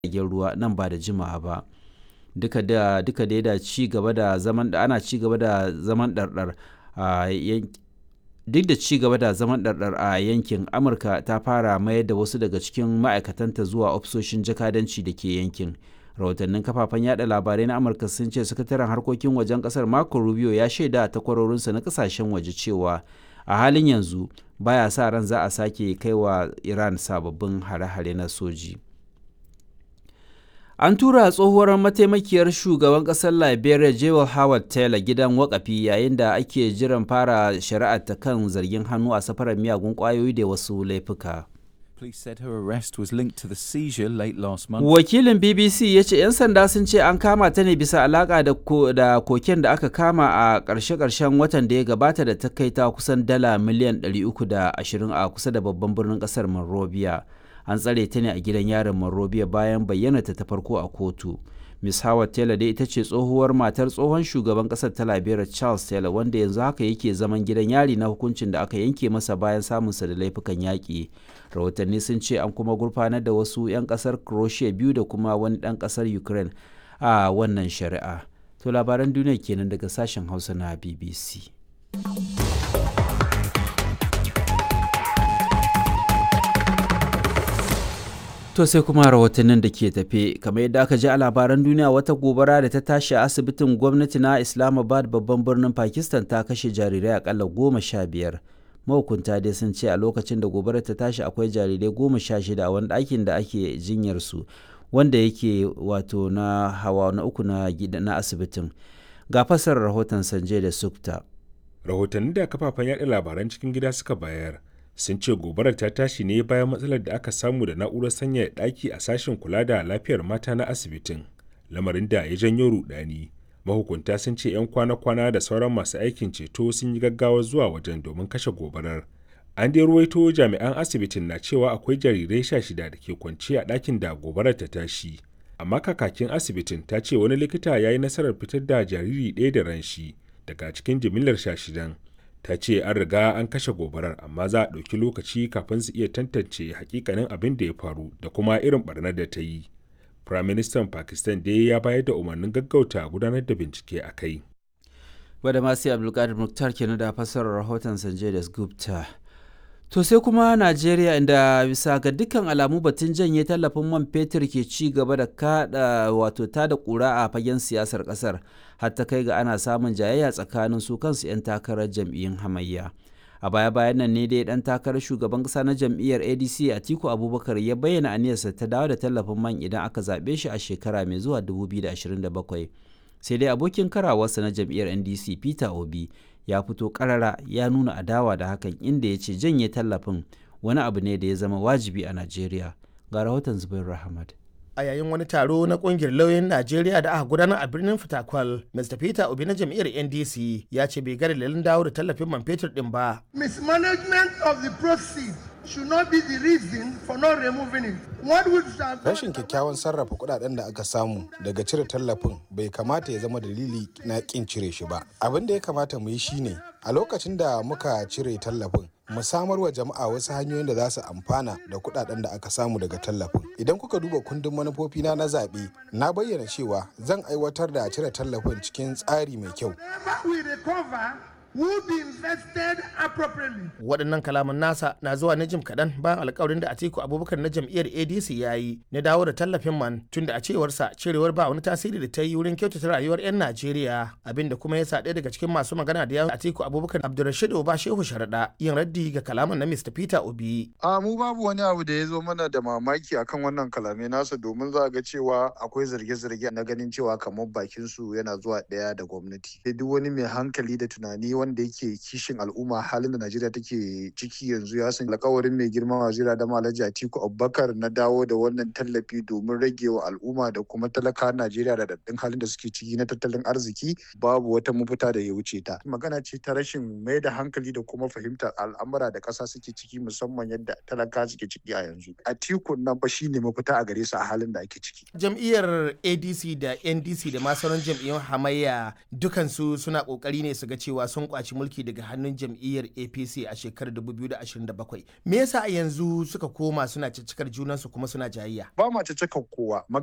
jiragen ruwa nan ba da jimawa ba duka da duka dai da ci gaba da zaman da ana ci gaba da zaman ɗarɗar a duk da ci gaba da zaman ɗarɗar a yankin amurka ta fara mayar da wasu daga cikin ma'aikatanta zuwa ofisoshin jakadanci da ke yankin rahotannin kafafen yada labarai na amurka sun ce sakataren harkokin wajen kasar marco rubio ya shaida takwarorinsa na kasashen waje cewa a halin yanzu baya sa ran za a sake kai wa iran sababbin hare-hare na soji an tura tsohuwar mataimakiyar shugaban kasar liberia jewel howard taylor gidan wakafi yayin da ake jiran fara shari'ar ta kan zargin hannu a safarar miyagun kwayoyi da wasu laifuka Police said her arrest was linked to the seizure late last month. Wakilin BBC ya ce 'yan sanda sun ce an kama ta ne bisa alaka da, ko, da koken da aka kama a ƙarshe-ƙarshen watan da ya gabata da ta kai ta kusan dala miliyan 320 a kusa da babban birnin ƙasar Monrovia. An tsare ta ne a gidan yarin Monrovia bayan bayyana ta ta farko a kotu. Miss Howard Taylor dai ita ce tsohuwar matar tsohon shugaban ƙasar ta Liberia Charles Taylor wanda yanzu haka yake zaman gidan yari na hukuncin da aka yanke masa bayan samunsa da laifukan yaƙi. rahotanni sun ce an kuma gurfanar da wasu 'yan kasar croatia biyu da kuma wani ɗan kasar ukraine a wannan shari'a to labaran duniya kenan daga sashen hausa na bbc To sai kuma rahotannin da ke tafe kamar yadda aka ji a labaran duniya wata gobara da ta tashi a asibitin gwamnati na Islamabad babban birnin Pakistan ta kashe jarirai akalla goma sha biyar. mahukunta dai sun ce a lokacin da gobarar ta tashi akwai jarirai goma sha shida a wani ɗakin da ake jinyar su wanda yake wato na hawa na uku na gida na asibitin ga fasar rahoton sanje da sukta rahotanni da kafafen yaɗa labaran cikin gida suka bayar sun ce gobarar ta tashi ne bayan matsalar da aka samu da na'urar sanyaya ɗaki a sashen kula da lafiyar mata na asibitin lamarin da ya janyo rudani mahukunta sun ce 'yan kwana-kwana da sauran masu aikin ceto sun yi gaggawa zuwa wajen domin kashe gobarar an dai ruwaito jami'an asibitin na cewa akwai jarirai sha shida da ke kwance a ɗakin da gobarar ta tashi amma kakakin asibitin ta ce wani likita ya yi nasarar fitar da jariri ɗaya da ran shi daga cikin jimillar sha shidan ta ce an riga an kashe gobarar amma za a ɗauki lokaci kafin su iya tantance hakikanin abin da ya faru da kuma irin barnar da ta yi Firaministan Pakistan dai ya bayar da umarnin gaggauta gudanar da bincike a kai. Wadda masu Abdulkadir Muktar kenan da fassarar rahoton Sanjay das Gupta. To sai kuma Najeriya inda bisa ga dukkan alamu batun janye tallafin man fetur ke ci gaba da kada wato ta da kura a fagen siyasar kasar har ta kai ga ana samun jayayya tsakanin su kansu 'yan takarar jam'iyyun hamayya. a baya-bayan nan ne dai dan takarar shugaban kasa na jam'iyyar adc atiku abubakar ya bayyana aniyarsa ta dawo da tallafin man idan aka zaɓe shi a shekara mai zuwa 2027 sai dai abokin karawarsa na jam'iyyar ndc peter obi ya fito karara ya nuna adawa da hakan inda ya ce janye tallafin wani abu ne da ya zama wajibi a najeriya ga rahoton zubair rahmat a yayin wani taro na kungiyar lauyoyin Najeriya da aka gudanar a birnin Fitakwal, Mr. Peter Obi na jam'iyyar NDC ya ce bai ga dalilin dawo da tallafin man fetur din ba. Mismanagement of the proceeds should not be the reason for not removing it. What would Rashin kyakkyawan sarrafa kudaden da aka samu daga cire tallafin bai kamata ya zama dalili na kin cire shi ba. Abin da ya kamata mu yi shine a lokacin da muka cire tallafin mu samar wa jama'a wasu hanyoyin da za su amfana da kudaden da aka samu daga tallafin idan kuka duba kundin manufofina na zaɓe na bayyana cewa zan aiwatar da cire tallafin cikin tsari mai kyau will be invested appropriately. Waɗannan kalaman nasa na zuwa na jim kaɗan bayan alkawarin da Atiku Abubakar na jam'iyyar ADC ya yi na dawo da tallafin man tun da a cewarsa cirewar ba wani tasiri da ta yi wurin kyautata rayuwar 'yan Najeriya abinda kuma ya sa ɗaya daga cikin masu magana da yawon Atiku Abubakar Abdulrashid Oba Shehu Sharaɗa yin raddi ga kalaman na Mr. Peter Obi. A mu babu wani abu da ya zo mana da mamaki akan wannan kalamai nasa domin za ga cewa akwai zarge-zarge na ganin cewa kamar bakin su yana zuwa ɗaya da gwamnati. Duk wani mai hankali da tunani wanda yake kishin al'umma halin da Najeriya take ciki yanzu ya san alkawarin mai girma wazira da Alhaji Atiku Abubakar na dawo da wannan tallafi domin rage wa al'umma da kuma talaka Najeriya da daddin halin da suke ciki na tattalin arziki babu wata mafita da ya wuce ta. Magana ce ta rashin mai da hankali da kuma fahimtar al'amura da ƙasa suke ciki musamman yadda talaka suke ciki a yanzu. Atiku nan fa shine mafita a gare su a halin da ake ciki. Jam'iyyar ADC da NDC da ma sauran jam'iyyun hamayya dukansu suna kokari ne su ga cewa sun kwaci mulki daga hannun jam'iyyar apc a shekarar 2027 me yasa a yanzu suka koma suna ciccikar junansu kuma suna jayayya ba ma ta kowa